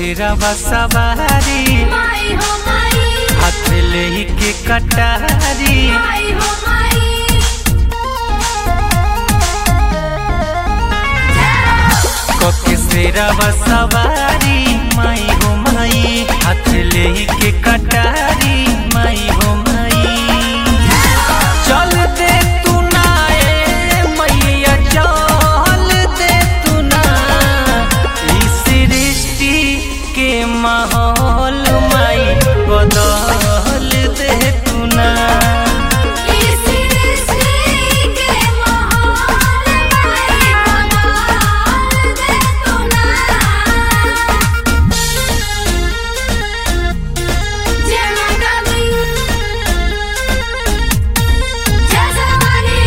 सिरवा सवारी माई हो माई हाथ ले के कटारी माई हो माई कोके सिरवा सवारी माई हो माई हाथ ले के कटारी माई हो माई चल दे तू ना ए मैया चल दे तू ना इस सृष्टि के माहौल माई बदल दे तू ना इस सृष्टि के माहौल माई बदल दे तू ना जय माता दी जय सवारी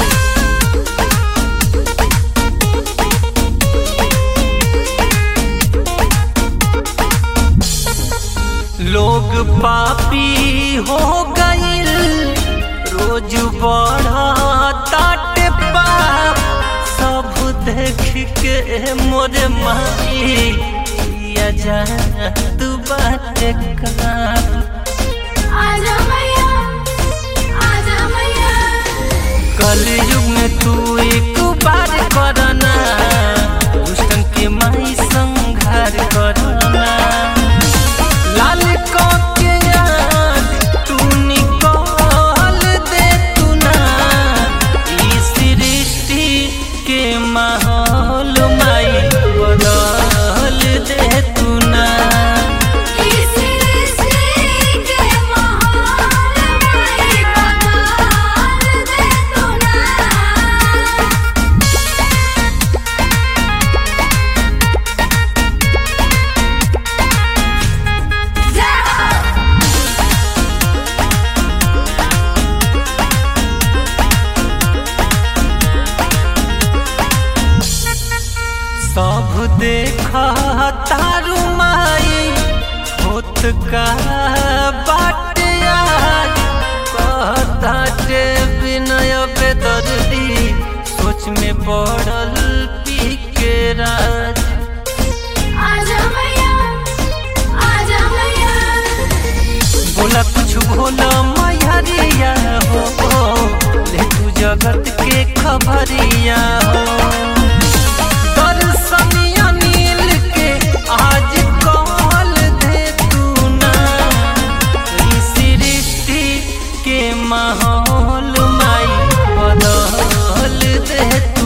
लोग पापी हो गईल रोज बढ़ताट पाप सब देख के मोर माई किया जा तू बात का आजा मैया आजा मैया कलयुग में तू एक बार करना दुष्टन के माई संघार करना लाल को के याद तू निकाल दे तू ना इस सृष्टि के माहौल माई बदल दे तू ना इस सृष्टि के माहौल माई बदल दे तू ना सब देखा तारू माई होत का बाट आज कहता जे विनय बेदर्दी सोच में पड़ल पी के राज आजा मैया आजा मैया बोला कुछ भोला मैहरिया हो ले तू जगत के खबरिया हो दर्शनिया नील के आज कॉल दे तू ना इस सृष्टि के माहौल माई बदल दे